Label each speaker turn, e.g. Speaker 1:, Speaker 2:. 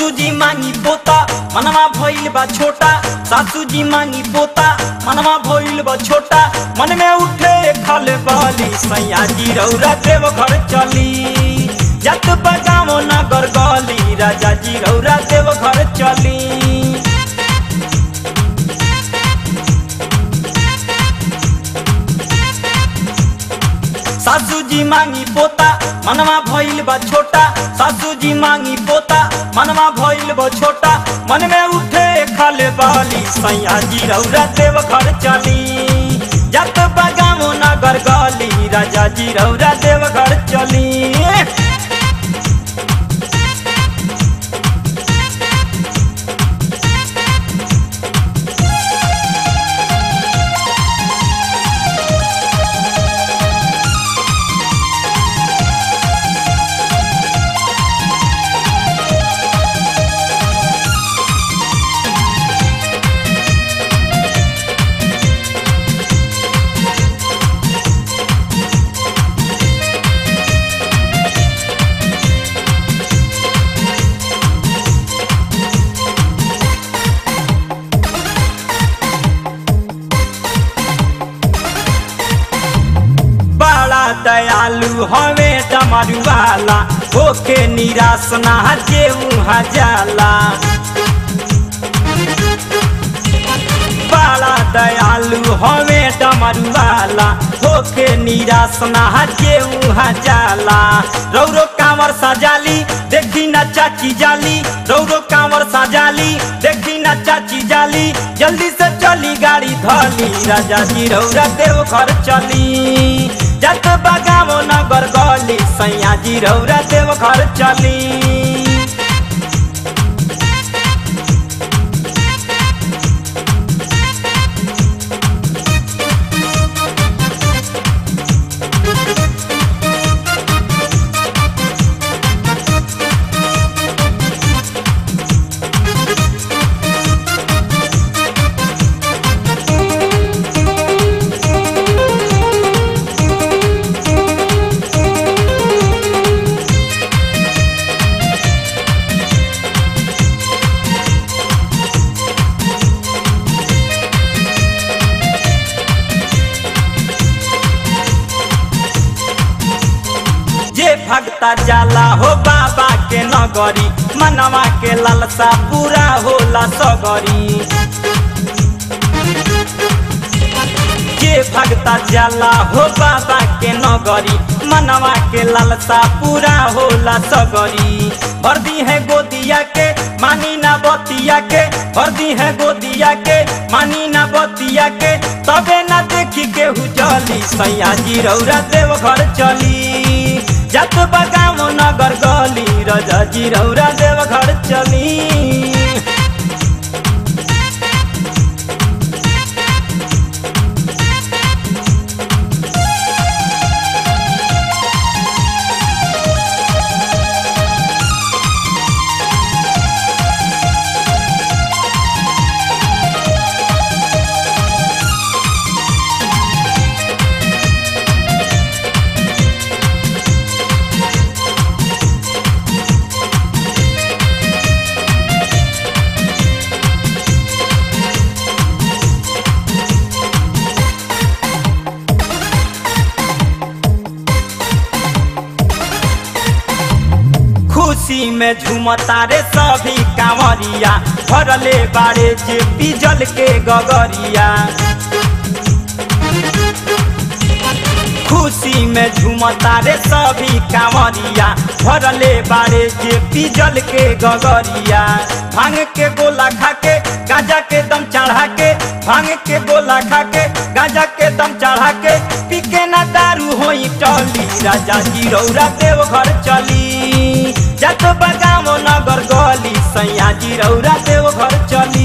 Speaker 1: सासू जी मांगी पोता मनवा भइल बा छोटा सासू जी मांगी पोता मनवा भइल बा छोटा मन में उठे खल बाली सैया जी रौरा देव घर चली जत बगावो नगर गली राजा जी रौरा देव घर चली सासू जी मांगी पोता मनवा भइल बा छोटा सासू जी मांगी पोता मनवा भइल बा छोटा मन में उठे खले बाली सैया जी रौरा देव घर चली जत बगामो नगर गली राजा जी रौरा देव घर चली बड़ा दयालु हवे डमरू वाला होके निराश ना जे उहाँ जाला बड़ा दयालु हवे डमरू वाला होके निराश ना जे उहाँ जाला रौरो कांवर सजाली देखी ना चाची जाली रौरो कांवर सजाली देखी ना चाची जाली जल्दी से चली गाड़ी धली राजा जी रौरा देव घर चली जत बगावो नगर गली सैया जी रौरा देव घर चली जे भक्ता जाला हो बाबा के नगरी मनवा के लालसा पूरा होला सगरी जे भक्ता जाला हो बाबा के नगरी मनवा के लालसा पूरा होला सगरी भर दी है गोदिया के मानी ना बतिया के भर दी है गोदिया के मानी ना बतिया के तबे ना देखी केहू चली सैया जी रौरा देव घर चली जत बगावो नगर गली राजा जी रौरा देव घर चली खुशी में झूमता रे सभी कांवरिया भरले बाड़े जे पिजल के गगरिया खुशी में झूमता रे सभी कांवरिया भरले बाड़े जे पिजल के गगरिया भांग के गोला खा के गांजा के दम चढ़ा के भांग के गोला खा के गांजा के दम चढ़ा के पी के ना दारू होई टली राजा जी रौरा देव घर चली जत बगावो नगर गली सैया जी रौरा देव घर चली